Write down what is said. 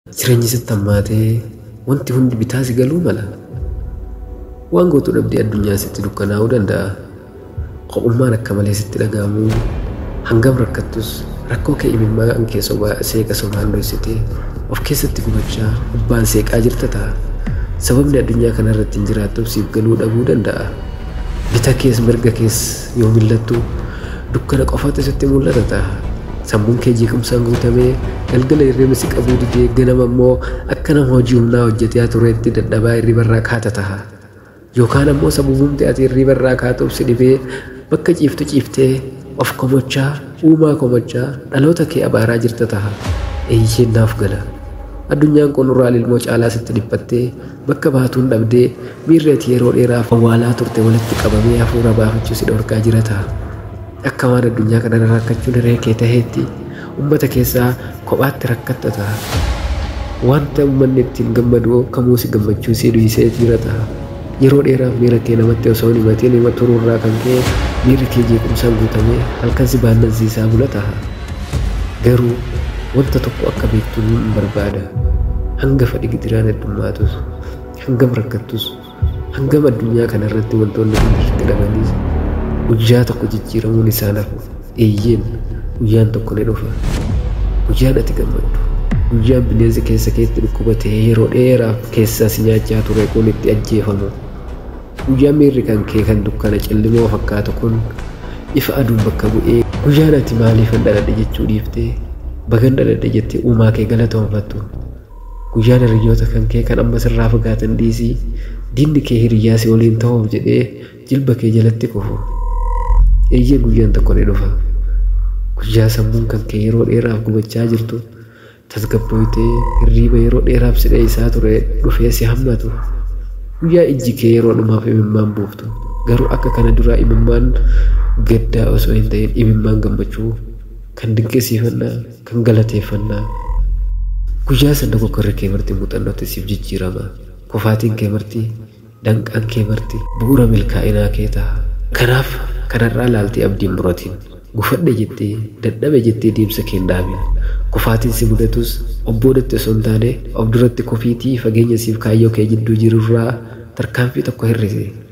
Jireenyi sitti hammaatee wanti hundi bitaa si galuu mala. Waan gootu dhabdee addunyaa sitti dukkanaa'uu danda'a. Qophummaan akka malee sitti dhaga'amu hangam rakkattus rakkoo kee imimmaan kee sobaa seeqa sobaan dhoksitee of keessatti gubachaa gubbaan seeqaa jirta ta'a. Sababni addunyaa kana irratti hin jiraattuuf siif galuu dhabuu danda'a. Bita kees mirga kees yoo millattu dukkana qofaatu sitti mul'ata ta'a. Sammuun kee jeequmsaan guutamee galgala hirribni si qabuu didee ganama immoo akka nama hojii humnaa hojjetee tureetti dadhabaa hirribarraa kaata ta'a. Yookaan ammoo sababumti ati hirribarraa kaatuuf si dhibee bakka ciiftu ciiftee of komochaa uumaa komochaa dhaloota kee abaaraa jirta ta'a. Eeyyeen naaf gala. Addunyaan kun urraa ilmoo caalaa sitti dhiphattee bakka baatuun dhabdee miirri ati yeroo dheeraaf awwaalaa turte walitti qabamee hafuura baafachuu si dhorkaa jira ta'a. Akka waan addunyaa kana rakkachuun hiree kee taheetti uummata keessaa kophaatti rakkatta ta'a. Wanta uummanni ittiin gammadu kamuu si gammachuu si dhiisee jira ta'a. Yeroo dheeraaf miira kee namatti osoo hin himatiin hima turuurraa kan ka'e miirri kee jeequmsaan guutamee halkan si baannansiisaa bula ta'a. Garuu wanta tokko akka beektu hin barbaada. Hanga fedhi gidiraan heddummaatus, hangam rakkattus, hangam addunyaa kana irratti wantoonni hundi itti dhabanis guyyaa tokko jijjiiramuun isaa nafu eeyyeen guyyaan tokko ni dhufa. Guyyaan ati gammaddu. Guyyaan bineensi keessa keetti dhukkubatee yeroo dheeraaf keessaa si nyaachaa ture kun itti ajjeefamu. Guyyaan miirri kan kee kan dukkana cillimoo fakkaatu kun ifa aduun bakka bu'ee guyyaan ati maaliif hin dhaladhe jechuu dhiiftee bagan dhaladhe jettee uumaa kee galatoonfattu. Guyyaan hiriyyoota kan kee kan amma sirraa fagaatan dhiisii diinni kee hiriyyaa si waliin ta'uuf jedhee jilba kee jalatti kufu. Eeyyee guyyaan tokko ni dhufa. Guyyaa sammuun kan kee yeroo dheeraaf gubachaa jirtu tasgabbooytee hirriiba yeroo dheeraaf si dheessaa ture dhufee si hammatu. Guyyaa ijji kee yeroo dhumaaf imimmaan buuftu. Garuu akka kana duraa imimmaan gaddaa osoo hin ta'in imimmaan gammachuu kan dinqisiifannaa kan galateeffannaa. Guyyaa sana kokkorri kee marti muuxannootti siif jijjiirama. Kufaatiin kee marti danqaan kee marti bu'uura milkaa'inaa kee ta'a. Kanaaf kanarraa ilaaltee abdiin muratiin gufadhe jettee dadhabe jettee deemsa kee hin dhaabin. Kufaatiin si mudatus obboodatti osoo hin taane of duratti kofiitii fageenya siif kaayyoo kee jidduu jirurraa tarkaanfii tokko hir'ise.